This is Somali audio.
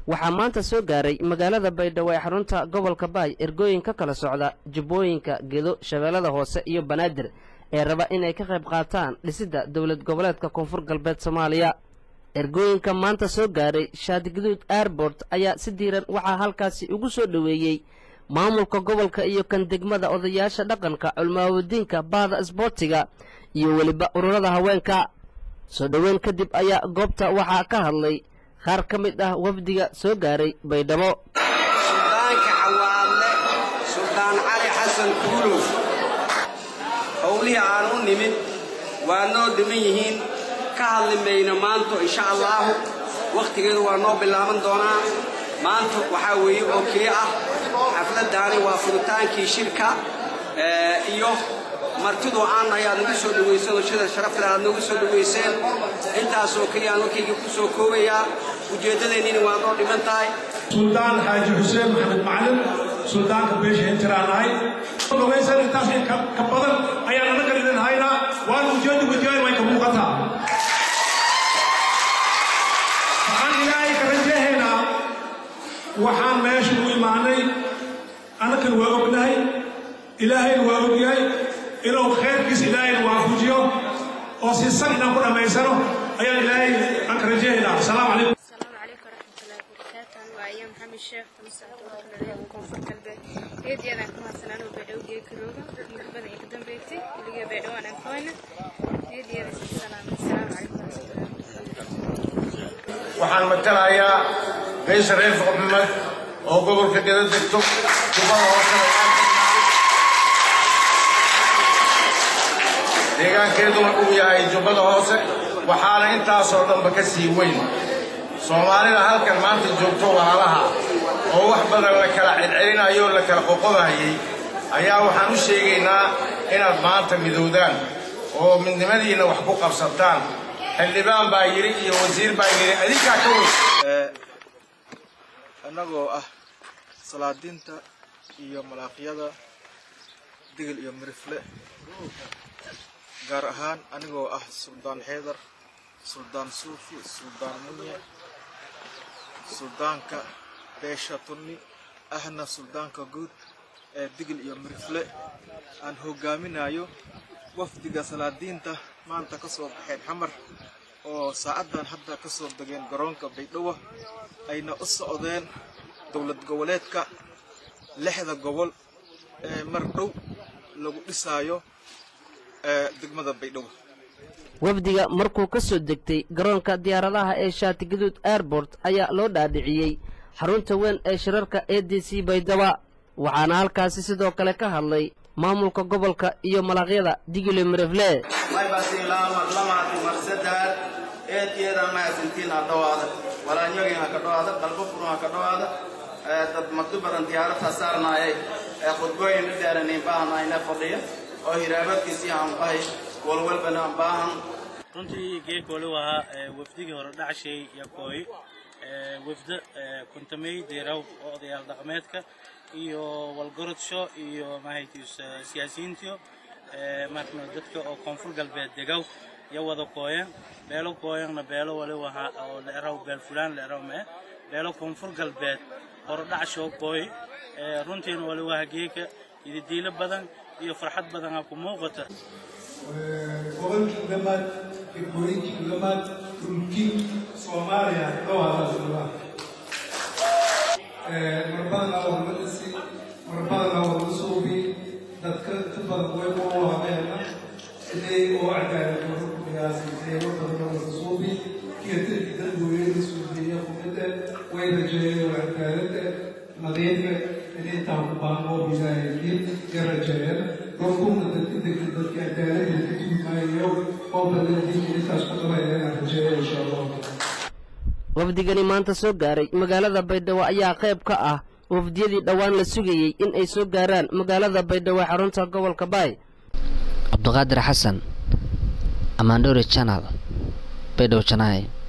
waxaa maanta soo gaaray magaalada baydhabo ee xarunta gobolka baay ergooyin ka kala socda jubbooyinka gedo shabeellada hoose iyo banaadir ee raba inay ka qayb qaataan dhisidda dowlad goboleedka koonfur galbeed soomaaliya ergooyinka maanta soo gaaray shaadiguduud airbort ayaa si diiran waxaa halkaasi ugu soo dhoweeyey maamulka gobolka iyo kan degmada odayaasha dhaqanka culmaawadiinka bahda isboortiga iyo weliba ururada haweenka soo dhoweyn kadib ayaa goobta waxaa ka hadlay qaar ka mid ah wafdiga soo gaaray baydhabo suldaanka xawaadle suldaan cali xasan kuulow howlihii aan u nimid waa noo dhiman yihiin ka hadli mayno maanto insha allaahu wakhtigeedu waa noo bilaaban doonaa maanta waxaa weeye oo keli ah xafladdaani waa furutaankii shirka iyo martidoo aan ayaad nagu soo dhawaysanoo sida sharafle aad nagu soo dhawayseen intaasoo keliya aan warkayga ku soo koobayaa ujeeddadeenniina waa noo dhiman tahay suldaan xaaji xuseen maxamed macalin suldaanka beesha hintiraan ahay dhogaysan intaas ka badan ayaan anaga idin haynaa waan ujeedda gudiyayn way ka muuqataa waxaan ilaahay ka rajahaynaa waxaan meesha u imaanay annakan waa ognahay ilaahayna waa ogyahay inuu khayrkiis ilaahayna waafujiyo oo si san inaan ku dhammaysano ayaan ilaahay aan ka rajahaynaa asalaamu calaykum السلام عليكم ورحمة الله وبركاته أنا أيام محمد الشيخ تمسح توكل عليه كونفور كلبي هيدي أنا كما سنانو بدو جي كروغا مربدا يقدم بيتي اللي بدو أنا كوينة هيدي أنا السلام السلام عليكم ورحمة الله waxaan matalayaa beesha reer foqobimed oo gobolka gada degto jubada hoosena deegaankeeduna uu yahay jubbada hoose waxaana intaasoo dhanba ka sii weyn soomaalida halkan maanta joogto walaalaha oo wax badan la kala celcelinayo la kala qoqodayay ayaa waxaan u sheegaynaa inaad maanta midowdaan oo midnimadiinna wax ku qabsataan xildhibaan baa yidhi iyo wasiir baa yidhi adinkaa ka weyn annagoo ah salaadiinta iyo malaaqyada digil iyo mirifle gaar ahaan anigoo ah suldaan xeedar suldaan suufi suldaan munye suldaanka beesha tunni ahna suldaanka guud ee digil iyo mirifle aan hogaaminayo wafdiga salaadiinta maanta ka soo baxeen xamar oo saacaddan hadda ka soo degeen garoonka baydhabo ayna u socdeen dowlad goboleedka lixda gobol ee mar dhow lagu dhisaayo ee degmada baydhabo wafdiga markuu ka soo degtay garoonka diyaaradaha ee shaatigaduud airbort ayaa loo dhaadhiciyey xarunta weyn ee shirarka e d c baydhaba waxaana halkaasi sidoo kale ka hadlay maamulka gobolka iyo malaqyada digile mirefle maybasilamaadlamaati marsadaad eedyeeda mahadsantiin ha dhowaada walaanyogin ha ka dhowaada qalbo furun ha ka dhowaada dad magdu badan diyaarad ha saarnaayay ee khudbooyin u dheeranayn baahanayna fadhiya oo hiraabadkiisii hanbahay walwalbana aan baahan runtii geerkooli ahaa wafdigii hore dhacshay yakooy wafdo kuntamey deeraw oo odayaal dhaqameedka iyo walgorodsho iyo mahaytiis siyaasiyiintiyo marna dadka oo koonfur galbeed degaw ya wada kooyan beelo kooyanna beelo wali wahaa oo leeraw beel fulaan leeraw mee beelo koonfur galbeed hore dhacshoo kooy runtiina wali waha geeka ididiilo badan iyo farxad badan aa ku muuqata gobolkii dhammaad degmooyinkii dhammaad dhulkii soomaaliya dhowaadaa marbadana warmadisi marbadana warmasuubi dadka inta badan way u habeena inay oo cadaalad wara ku dhigaasay eego badan warmasuubi iyo dadkii dadweyne suubiya kumida way rajeeyeen oo cadaalada nadiife in intaan ku baahnoo bilaayeen ya rajeeyeen rokuna dadka degta dadka cadaalada ka tuumaayo oo badan diinka intaas ku dhabayeen aan rajeeyo insha allah wafdigani maanta soo gaaray magaalada baydhabo ayaa qayb ka ah wafdiyadii dhowaan la sugayey in ay soo gaaraan magaalada baydhabo ee xarunta gobolka baay cabduqaadir xasan amaandhowre janal baydhabo janaay